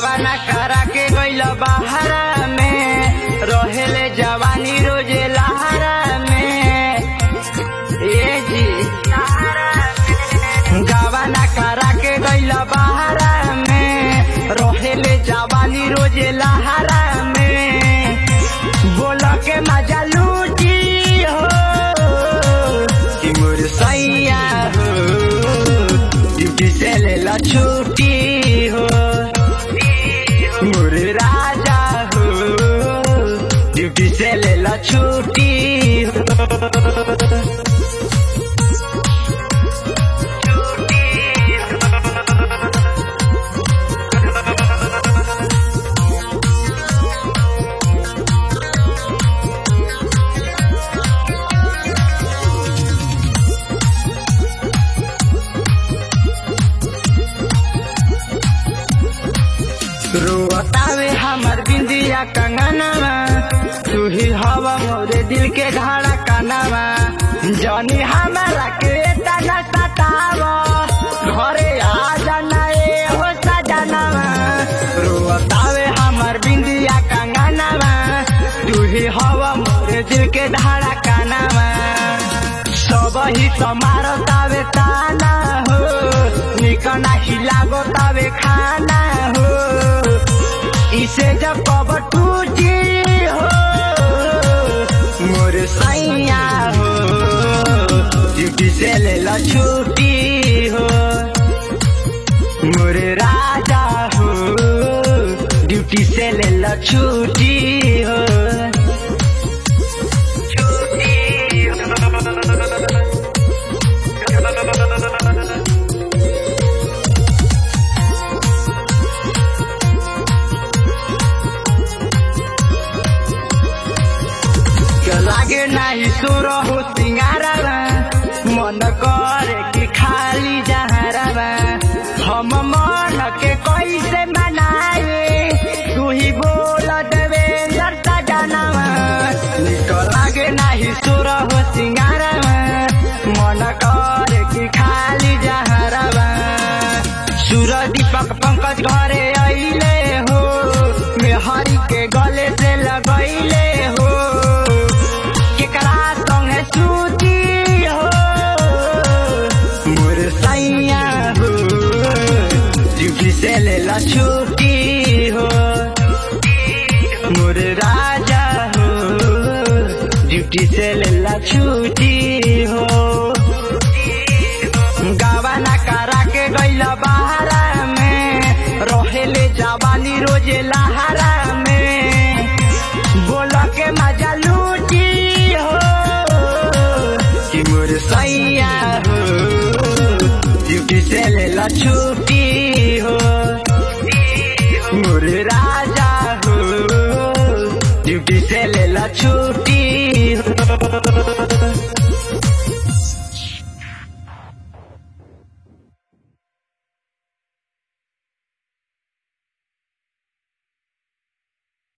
गावाना करा के गइल बहारा में रहेले जवानी रोजे लहारा में ए जी गावाना करा के गइल बहारा में रहेले जवानी रोजे लहारा में बोल के मजा लूटी हो तिमुर सैया हो ड्यूटी से ले ला छुट्टी हो मोर राजा हो ड्यूटी से ले ला छुट्टी हो रोतावे हमर बिंदिया कंगनवा तू ही हवा मोरे दिल के घाड़ा कानवा जनी हमारा के तना सतावा घरे आ जाना ए हो सजनवा रोतावे हमर बिंदिया कंगनवा तू ही हवा मोरे दिल के धाड़ा कानवा सब ही समारतावे ताना हो निकना हिलागो तावे खाना हो इसे जब कब टूटी हो मोर सैया हो ड्यूटी से ले ला छुट्टी हो मोर राजा हो ड्यूटी से ले ला छुट्टी हो के लागे नाही सुर हो सिंगारवा मन करे कि खाली जहरवा हम मन के कैसे मनाए तू ही बोल देवे लड़ता जानवा निक लागे नाही सुर हो सिंगारवा मन करे कि खाली जहरवा सुर दीपक पंकज घरे अइले हो मेहरी के गले से लगैले हो केकरा संगे सूती हो मोर सैया हो ड्यूटी से ले ला छुट्टी हो मोर राजा हो ड्यूटी से ले ला छुट्टी हो गावाना करा के गइल बहारा में रहेले जवानी रोजे लहारा में बोल के मजा लूटी हो कि मोर सैया हो ड्यूटी से ले ला छुट्टी हो मोर राजा हो ड्यूटी से ले ला छुट्टी हो